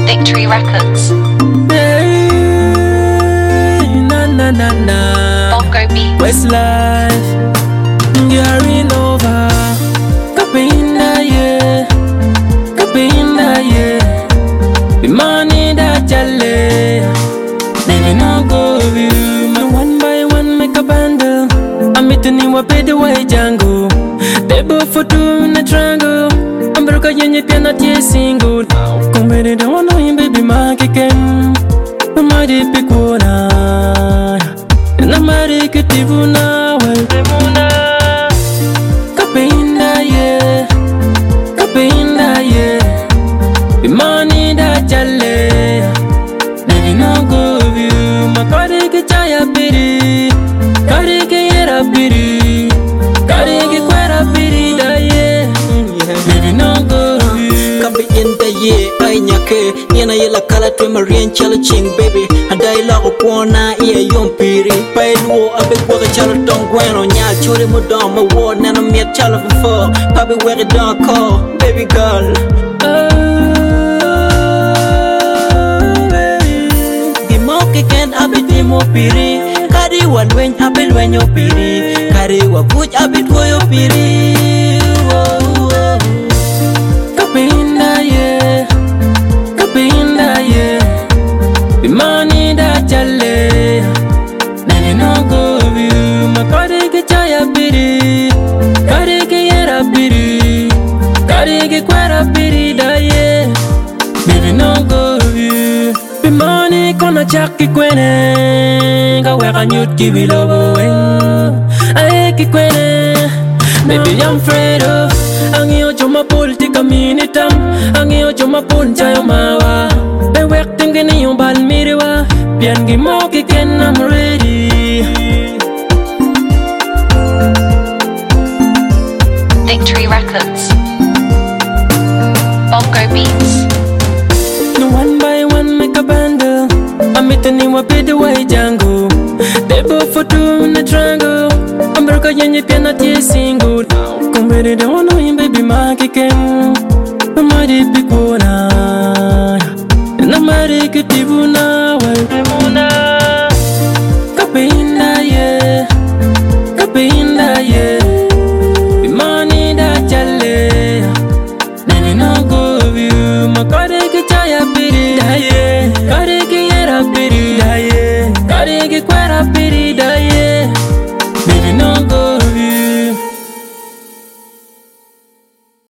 Victory Records. Hey, na na na na. Bongo Beats. Westlife, Gary Nova, Kapinda yeah, Kapinda yeah. The money that jale, they no go view. My one by one make a bundle. I'm meeting you up the way Django. They both for two in a triangle. I'm broke yenye pia na tie single. Kumbere da wano yin baby makiken. Mama di pikuna. Na mari kitivuna well. Kapinda yeah, kapinda yeah. The money that jale, they no go view. My kari ki chaya piri, kari ki yera piri, kari ki kwera piri da yeah. Baby no go view. Kambi in the ye ay nyake Yena yela kala twe marien chalo ching baby Hadai la ko pona iya yom piri Pai luo abe kwa ka chalo tong gweno Nya churi mo don ma wo Nana miet chalo fufo Pabi wege don call Baby girl Oh, baby. Gimo kiken abe timo piri Kari wa lweny abe lwenyo piri Kari wa buch abe tuoyo piri oh, oh. Kapinda yeah, kapinda yeah. The money that jale, they no go view. My kari ki chaya piri, kari ki yera piri, kari ki kwera piri da yeah. Baby no go view. The money kona chaki kwene, ka weka nyut ki bilobo weng. Aye ki kwene, baby I'm afraid of. Angio joma polti kaminitam, angio joma poncha yo mawa. Be wek tingini yung bal miriwa, pian gi mo ki ken I'm ready. Victory Records. Bongo Beats. No one by one make a bundle. I'm meeting you up the way Django. They both for two in a triangle. I'm broke yenye pia na tie single. Kumbere da wano yin baby makiken. Mama di pikuna. Na mari kitivuna well. Kapinda yeah. Kapinda yeah. The money that jale. Baby no go view My kare ki chaya piri da ye Kare ki yera piri da ye Kare ki kwera piri